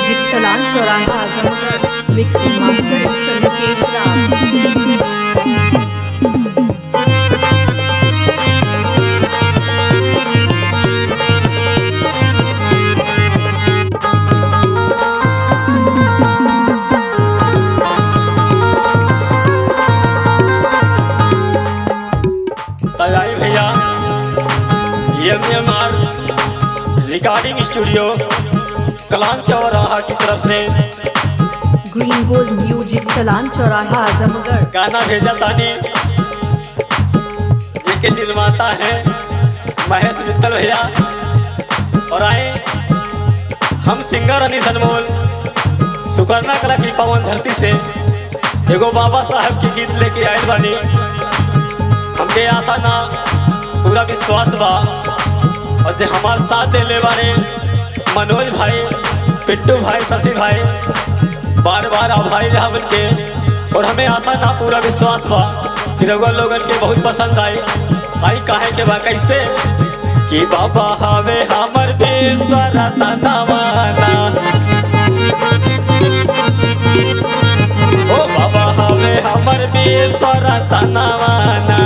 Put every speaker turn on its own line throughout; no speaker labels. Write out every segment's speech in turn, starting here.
music तलान चौराहा Azamgarh mixing master doctor Mukesh Ram
तैयारी भैया M M R recording studio Kalan चौराहा की तरफ से
ग्रीन गोल्ड म्यूजिक तलान चौराहा आजमगढ़
गाना भेजा तानी जिनके निर्माता हैं महेश मित्तल भैया और आए हम सिंगर अनिस अनमोल सुकर्णा कला की पवन धरती से एगो बाबा साहब के गीत लेके आयल बानी हमके आशा ना पूरा विश्वास बा और जे हमार साथ देले बारे मनोज भाई पिट्टू भाई शशि भाई बार बार आभारी रहा के और हमें आशा ना पूरा विश्वास बा कि रघुआ लोगन के बहुत पसंद आई आई काहे के बा कैसे कि बाबा हवे हमर बेसरता नवाना ओ बाबा हवे हमर बेसरता नवाना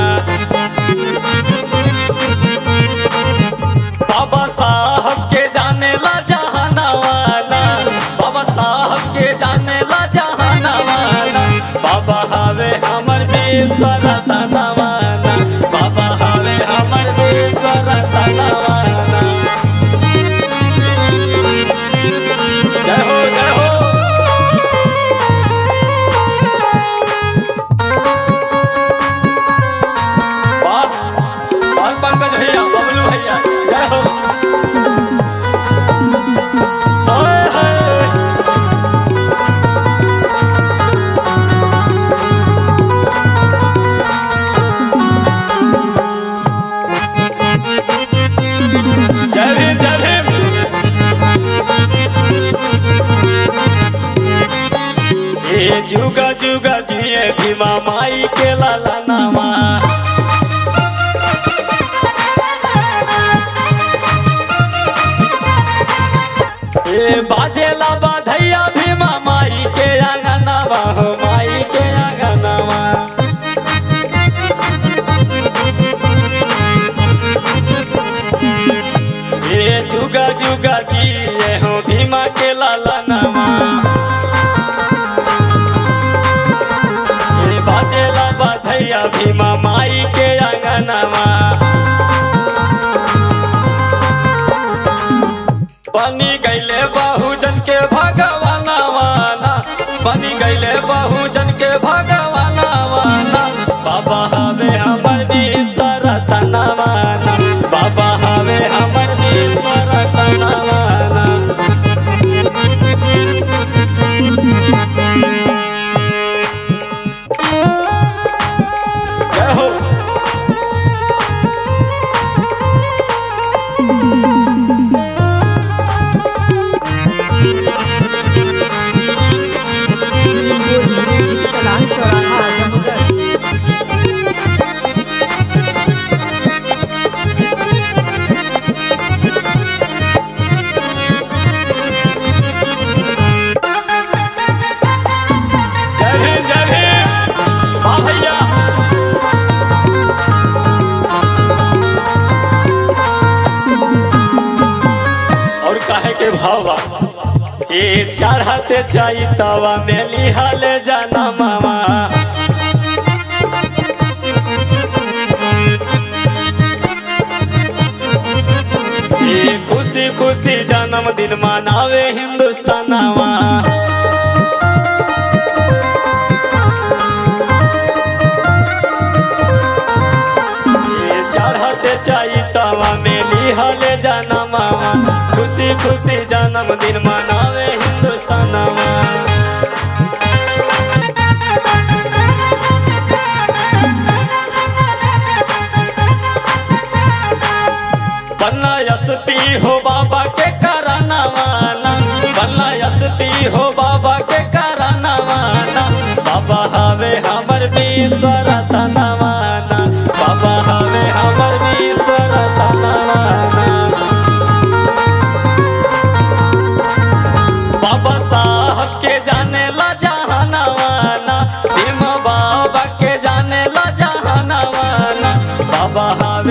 बाबा साहब के जाने ला जहानावाना बाबा साहब के जाने ला जहानावाना बाबा हवे हमर बेसरता नवाना बाबा हवे हमर बेसरता नवाना जय हो जय हो बात और पंकज भैया बबलू भैया जय हो हाय हाय जय भीम जय भीम ए जुगा जुगा जिए भीमा माई के लाला नामा ए बाजेला बाधैया भीमा माई के आंगनवा हो माई के आंगनवा ए जुगा जुगा जिए हो भीमा के लाला नामा ए बाजेला बाधैया भीमा माई के आंगनवा बनी गईले बहुजन के भगवानवाना बनी गईले बहुजन के भगवानवाना बाबा हवे हमर बिसरत नवाना बाबा हवे हमर बिसरत नवाना जय हो
ग्रीन गोल्ड म्यूजिक तलान चौराहा आजमगढ़
जय भीम जय भीम हाँ भैया और काहे के भावा ए चढ़ते जाई तवा में लिहाले जाना मामा ए खुशी खुशी जन्मदिन मनावे हिंदुस्तानवा ये चढ़ते चाई तवा में लिहले जाना मामा खुशी खुशी जन्मदिन मनावे हिंदुस्तानवा बन्ना एसपी हो बाबा के करनवाना बन्ना एसपी हो बाबा के करनवाना बाबा हवे हमर बिसरत नवाना बाबा हवे हमर बिसरत नवाना बाबा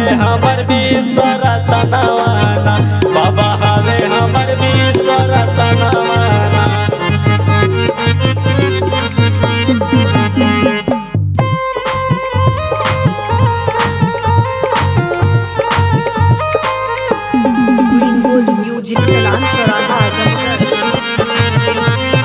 हवे हमर बीसर तनवाना बाबा हवे हमर बीसर तनवाना
Green Gold Music Talan Chowraha Azamgarh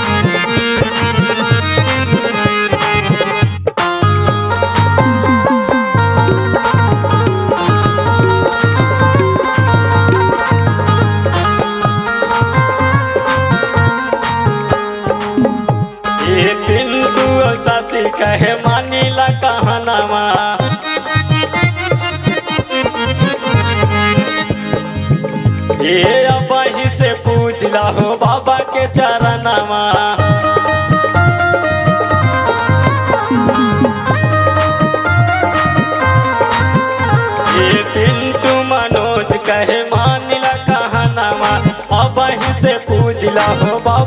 ये पिंटू और सासी कहे मानीला कहनामा ये अबही से पूछ हो बाबा के चरणमा ये पिंटू मनोज कहे मानिला कहनामा अबही से पूछ हो बाबा